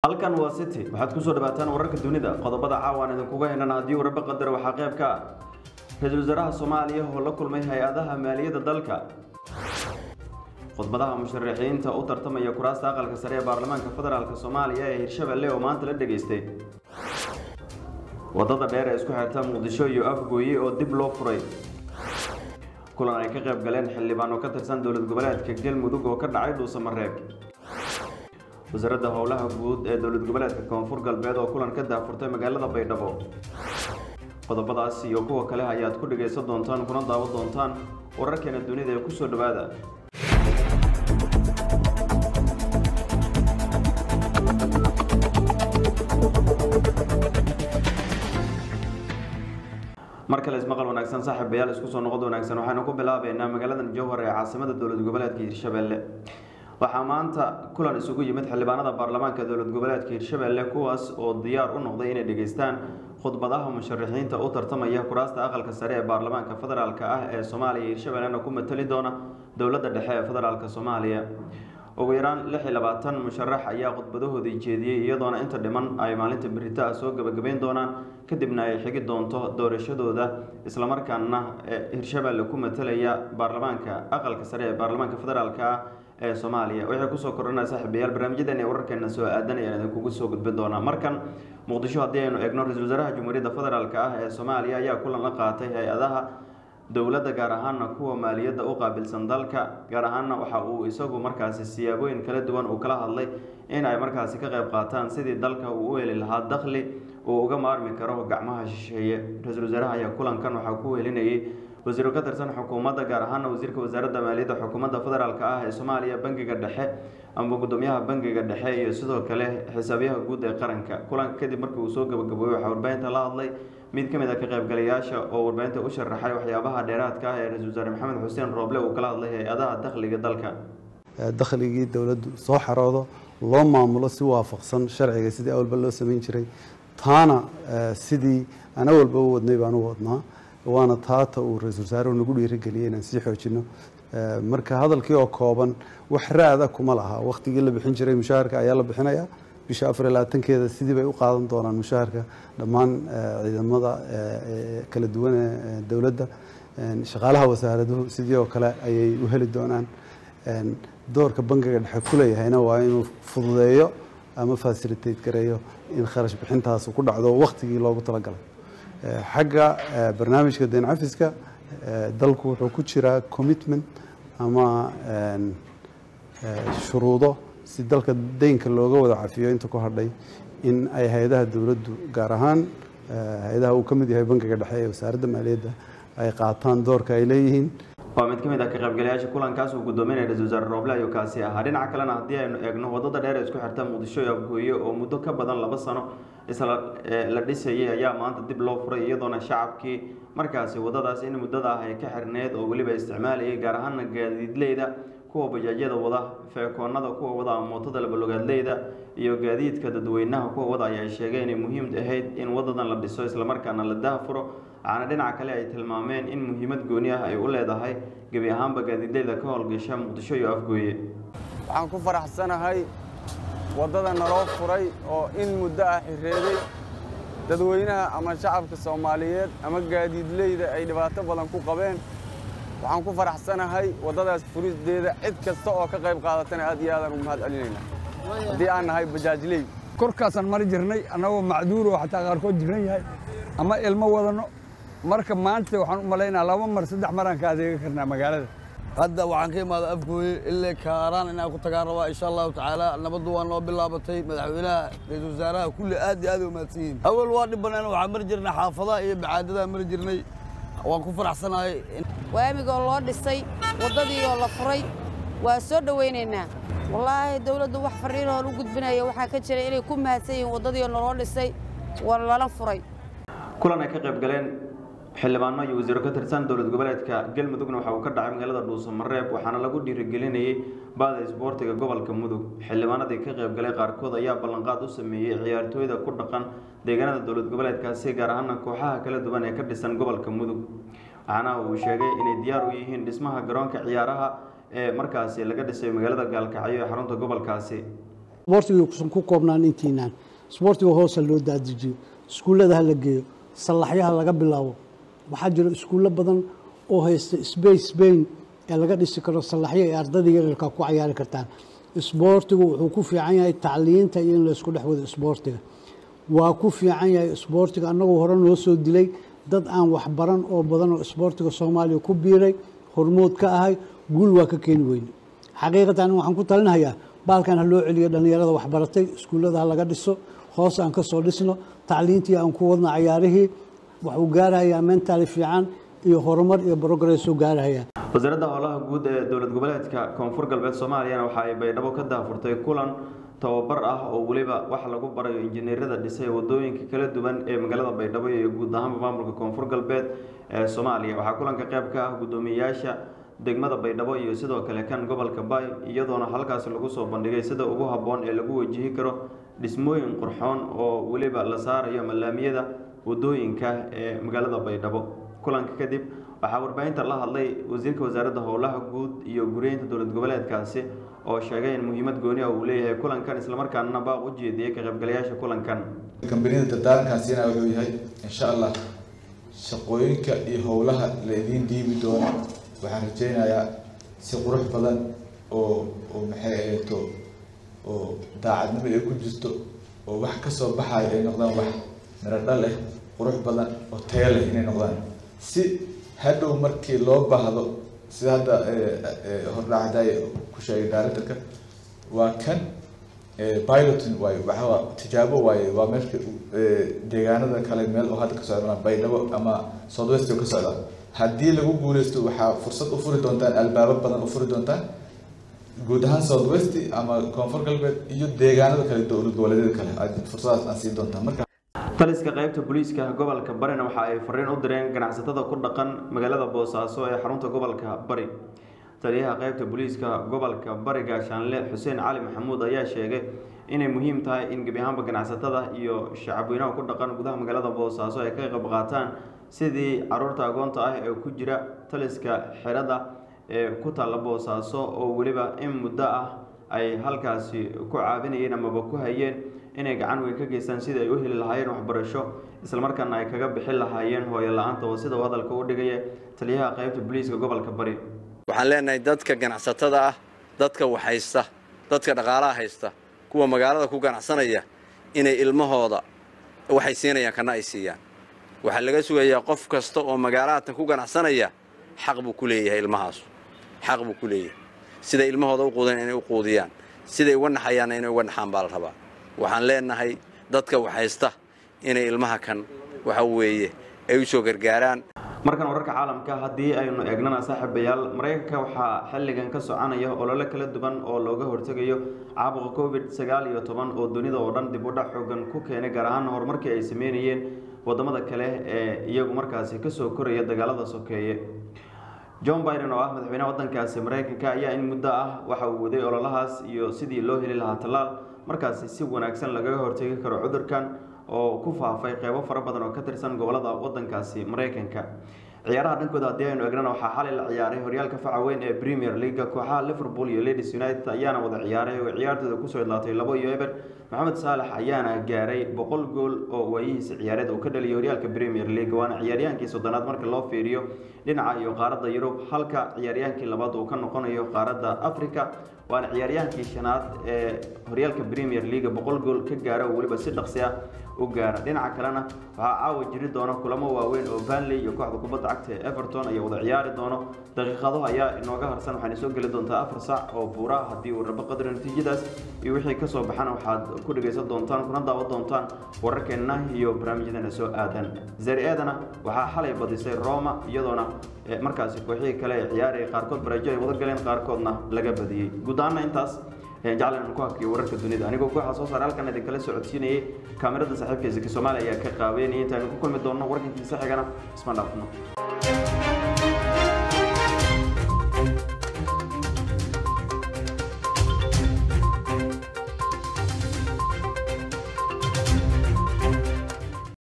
halkan waa city waxaad kusoo dhawaataan wararka dunida qodobada caawaan idinkuga henan haddii warba qadar waxaa qayb ka ah ra-iisul wasaaraha soomaaliya oo la kulmay hay-adaha maaliyadda dalka khudbadaha musharaxiinta u tartamaya kuraasta aqalka sare ee baarlamaanka federaalk soomaaliya ee hirshabelle oo maanta la dhageystay wadada dheer ee isku xirta muqdisho iyo afgooye oo dib loo furay kulan ay ka qayb galeen xildhibaan oo ka tirsan dowlad goboleedka galmudug oo ka dhacay dhuusamareeb wasaaradda howlaha guud ee dowlad goboleedka koonfur galbeed oo kulan ka daafurtay magaalada baydhabo qodobadaas iyo kuwa kale ayaad ku dhagaysan doontaan kuna daawan doontaan wararkeena dunida ee kusoo dhowaada mar kale ismaqal wanaagsan saaxiibayaal isku soo noqod wanaagsan waxaynu ku bilaabeynaa magaaladan jowhar ee caasimada dowlad goboleedka hirshabelle waxaa maanta kulan isugu yimid xildhibaanada baarlamaanka dowlad goboleedka hirshabelle kuwaas oo diyaar u noqday inay dhegaystaan khudbadaha musharaxiinta u tartamaya kuraasta aqalka sare ee baarlamaanka federaalk ah ee soomaaliya hirshabellena ku matali doona dowladda dhexe ee federaalk soomaaliya ugu yaraan lix iyo labaatan musharax ayaa khudbadahoodii jeediyey iyadoona inta dhiman ay maalinta berita ah soo gebagabeyn doonaan kadibna ay xigi doonto doorashadooda islamarkaana hirshabelle ku matalaya baarlamaanka aqalka sare ee baarlamaanka federaalk ah ee soomaaliya waxay kusoo kordhanaa saaxiibayaal barnaamijyadan ee wararkeena soo aadan ayaan idinkugu soo gudbin doonaa markan muqdisho haddii aynu eegno ra-isul wasaaraha jamhuuriyadda federaalk ah ee soomaaliya ayaa kulan la qaatay hay-adaha dowladda gaar ahaana kuwa maaliyadda u qaabilsan dalka gaar ahaana waxa uu isagu markaasi siyaabooyin kala duwan uu kala hadlay in ay markaasi ka qayb qaataan sidii dalka uu u heli lahaa dakhli uu uga maarmi karo gacmaha shisheeye ra-iisul wasaaraha ayaa kulankan waxaa ku helinayay wasiiro ka tirsan xukuumadda gaar ahaana wasiirka wasaaradda maaliyadda xukuumadda federaalk ah ee soomaaliya bangiga dhexe ama gudoomiyaha bangiga dhexe iyo sidoo kale xisaabiyaha guud ee qaranka kulanka kadib markii uu soo gabagaboobay waxaa warbaahinta la hadlay mid ka mid a ka qaybgalayaasha oo warbaahinta u sharaxay waxyaabaha dheeraadka ah ee ra-isul wasaare maxamed xuseen rooble uu kala hadlay hay-adaha dakhliga dalka dakhligii dowladdu soo xaroodo loo maamulo si waafaqsan sharciga sidii awalba loo samayn jiray taana sidii aan awalba u wadnay baan u wadnaa waana taata uu ra-isul wasaaruhu nagu dhiirigeliyey inaan sii xoojino marka hadalkii oo kooban wax ra-ada kuma laha wakhtigii la bixin jiray mushaharka ayaa la bixinayaa bisha afar iyo labaatankeeda sidii bay u qaadan doonaan mushaharka dhammaan ciidamada kala duwan ee dowladda shaqaalaha wasaaraduhu sidii oo kale ayay u heli doonaan doorka bangiga dhexe kuleeyahayna waa inuu fududeeyo ama facilitate gareeyo in kharash bixintaasu ku dhacdo wakhtigii loogu talagalay xagga barnaamijka deen cafiska dalku wuxuu ku jiraa commitment ama shuruudo si dalka deynka looga wada cafiyo inta ku hadhay in ay hay-adaha dowladdu gaar ahaan hay-adaha uu ka mid yahay bangiga dhexe ee wasaaradda maaliyadda ay qaataan doorka ay leeyihiin waa mid ka mid ah ka qaybgalayaasha kulankaas uu gudoominaya ra-isul wasaare rooble ayuu kaasi ahaa dhinaca kalena haddii aynu eegno wadada dheer ee isku xirta muqdisho iyo afgooye oo muddo ka badan laba sano isla la dhisayay ayaa maanta dib loo furay iyadoona shacabkii markaasi wadadaas in muddada ah ay ka xirneed oo weliba isticmaalayay gaar ahaana gaadiidleyda kuwa bajaajyada wada feekoonada kuwa wada ama mootada labalogaadleyda iyo gaadiidka dadweynaha kuwa wada ayaa sheegay inay muhiim ahayd in wadadan la dhiso islamarkaana la daafuro waxaana dhinaca kale ay tilmaameen in muhiimad gooni ah ay u leedahay gebi ahaanba gaadiidleyda ka howlgasha muqdisho iyo afgooye waxaan ku faraxsanahay waddada naloo furay oo in muddo ah xireeday dadweynaha ama shacabka soomaaliyeed ama gaadiidleyda ay dhibaato badan ku qabeen waxaan ku faraxsanahay waddadaas furideeda cid kasta oo ka qayb qaadatana aad iyo aadaan ugu mahad celinaynaa haddii aan nahay bajaajley korkaasaan mari jirnay annagoo macduur oo xataa qaarkood jiran yahay ama ilmo wadanno marka maanta waxaan u malaynaa laba mar saddex maraan ka adeega karnaa magaalada hadda waxaan ka imaada afgooye illee kaaraan inaan ku tagaan rabaa insha allahu tacaala nabaddu waa noo bilaabatay madaxweynaha ra-iisul wasaaraha kulli aad iyo aad u mahadsan yihiin awal waa dhibbaneen waxaan mari jirnay xaafadaha iyo bacaadadaa mari jirnay waan ku faraxsanahay waamigoo loo dhisay waddadiioo la furay waa soo dhowaynaynaa wallaahi dawladdu wax farriinoo u gudbinaya waxaa ka jira inay ku mahadsan yihiin waddadiioo naloo dhisay waa lala furay kulan ay ka qayb galeen xildhibaano iyo wasiiro ka tirsan dowlad goboleedka galmudugna waxa uu ka dhacay magaalada dhuusamareeb waxaana lagu dhiirigelinayay baada isboortiga gobolka mudug xildhibaanadii ka qayb galay qaarkood ayaa ballanqaad u sameeyey ciyaartooyda ku dhaqan deegaanada dowlad goboleedkaasi gaar ahaana kooxaha kala duwan ee ka dhisan gobolka mudug waxaana uu sheegay inay diyaar u yihiin dhismaha garoonka ciyaaraha ee markaasi laga dhisay magaalada gaalkacyo ee xarunta gobolkaasi isboortiga kusan ku koobnaan intiinaan isboortiga hoosa loo daadijiyo iskuullada ha la geeyo sallaxyaha laga bilaabo waxaa jira iskuullo badan oo haysta space spain ee laga dhisi karo sallaxyo ay ardada yaryarka ku cayaari kartaan isboortigu wuxuu ku fiican yahay tacliinta iyo in la isku dhex wado isboortiga waa ku fiican yahay isboortiga annagoo hore noo soo dilay dad aan waxbaran oo badan oo isboortiga soomaaliya ku biiray hormood ka ahay guul waa ka keeni weyne xaqiiqatan waxaan ku talinahayaa baalkan ha loo celiyo dhallinyarada waxbaratay iskuullada ha laga dhiso hoos aan ka soo dhisno tacliintii aan ku wadno cayaarihii waxuu gaarahayaa mentaali fiican iyo horumar iyo progressuu gaarahayaa wasaaradda howlaha guud ee dowlad goboleedka koonfur galbeed soomaaliyana waxa ay baydhabo ka daafurtay kulan tababar ah oo weliba wax lagu barayo injineerada dhisay wadooyinka kala duwan ee magaalada baydhabo iyo guud ahaanba maamulka koonfur galbeed ee soomaaliya waxaa kulanka qayb ka ah guddoomiyeyaasha degmada baydhabo iyo sidoo kale kan gobolka baay iyadoona halkaasi lagu soo bandhigay sida ugu habboon ee lagu wajihi karo dhismooyin qurxoon oo weliba la saarayo mallaamiyada wadooyinka ee magaalada baydhabo kulanka kadib waxaa warbaahinta la hadlay wasiirka wasaaradda howlaha guud iyo guryeynta dowlad goboleedkaasi oo sheegay in muhiimad gooni ah uu leeyahay kulankan islamarkaana baaq u jeediyey ka qaybgalayaasha kulankan kambaniyada dardaarankaasina wuxuu yahay insha allah shaqooyinka iyo howlaha la idiin dhiibi doono waxaan rajeynayaa si qurux badan oo oo maxay ahayto oo daacadnimo ay ku jirto oo wax kasoo baxayo ay noqdaan wax miradho leh qurux badan oo tayo leh inay noqdaan si hadhow markii loo baahdo sida hadda hordhacday ku sheegay directorka waa kan pilotin waayo waxaa tijaabo waaye waa meesha deegaanada kale meel oo hadda ka socda baydhabo ama southwest ka socda haddii lagu guuleysto waxaa fursad u furi doontaan albaabo badan u furi doontaan guud ahaan southwest ama koonfur galbeed iyo deegaanada kale dowlad goboleedyada kale aad fursadaas aan siin doontaan marka taliska qaybta booliiska gobolka barina waxa ay fariin u direen ganacsatada ku dhaqan magaalada boosaaso ee xarunta gobolka bari taliyaha qaybta booliiska gobolka bari gaashaanle xuseen cali maxamuud ayaa sheegay inay muhiim tahay in gebi ahaanba ganacsatada iyo shacabweynaha ku dhaqan gudaha magaalada boosaaso ay ka qayb qaataan sidii caruurta agoonta ah ee ku jira taliska xerada ee ku taalla boosaaso oo weliba in muddo ah ay halkaasi ku caabinayeen amaba ku hayeen inay gacan weyn ka geystaan sidii ay u heli lahaayeen waxbarasho islamarkaana ay kaga bixin lahaayeen hooyo la-aanta oo sida uu hadalka u dhigaya taliyaha qaybta booliiska gobolka bari waxaan leenahay dadka ganacsatada ah dadka waxhaysta dadka dhaqaalaha haysta kuwa magaalada ku ganacsanaya inay ilmahooda waxay siinayaan kana ay siiyaan waxaa laga sugayaa qof kasta oo magaalahatan ku ganacsanaya xaq buu ku leeyahay ilmahaasu xaq buu ku leeyahay siday ilmahooda u quudeen inay u quudiyaan siday uga naxayaanna inay uga naxaan baa la rabaa waxaan leenahay dadka waxhaysta inay ilmaha kan waxa weeye ay u soo gargaaraan markan wararka caalamka haddii aynu eegnana saaxiibayaal maraykanka waxaa xilligan ka soconaya olole kala duwan oo looga hortegayo caabuqa covid sagaal iyo toban oo dunida oo dhan dib u dhac xoogan ku keenay gaar ahaan horumarkii ay sameynayeen wadamada kale ee iyagu markaasi kasoo koraya dagaalada sokeeye john biden oo ah madaxweynaha wadankaasi maraykanka ayaa in muddo ah waxa uu waday ololahaas iyo sidii loo heli lahaa tallaal markaasi si wanaagsan lagaga hortegi karo cudurkan oo ku faafay qeybo fara badan oo ka tirsan gobolada wadankaasi maraykanka ciyaaraha dhankooda haddii aynu egnana waxaa xalay la ciyaaray horyaalka faca weyn ee premier leaga kooxaha liverpool iyo ladies united ayaana wada ciyaaray oo ciyaartooda kusoo idlaatay labo iyo eber maxamed saalax ayaana gaaray boqol gool oo waayihiisa ciyaareed uu ka dhaliyay horyaalka premier league waana ciyaaryahaankii soddonaad marka loo fiiriyo dhinaca iyo qaaradda yurub halka ciyaaryahaankii labaad uu ka noqonayo qaaradda africa waana ciyaaryahaankii shanaad ee horyaalka premier league boqol gool ka gaara oo weliba si dhaqsi ah u gaara dhinaca kalena waxaa caawa jiri doona kulamo waaweyn oo vanley iyo kooxda kubadda cagta ee everton ayaa wada ciyaari doono daqiiqado ayaa inooga harsan waxaana soo geli doontaa afar saac oo buura haddii uu rabo qadri natiijadaas iyo wixii kasoo baxana waxaad ku dhegaysan doontaan kuna daawan doontaan wararkeenna iyo barnaamijyadeena soo aadan zari-eedana waxaa xalay badisay roma iyadoona markaasi kooxihii kale ee ciyaaraya qaarkood barajo ay wada galeen qaarkoodna laga badiyey guud ahaana intaas jaclan ku hakiyo wararka dunida anigoo kooxa soo saar halkan idinkala socodsiinayay kaamirada saaxiibka zaki soomaaliya ayaa ka qaabeynaya intaanu ku kulmi doonno warkankiisa xigana isma dhaafno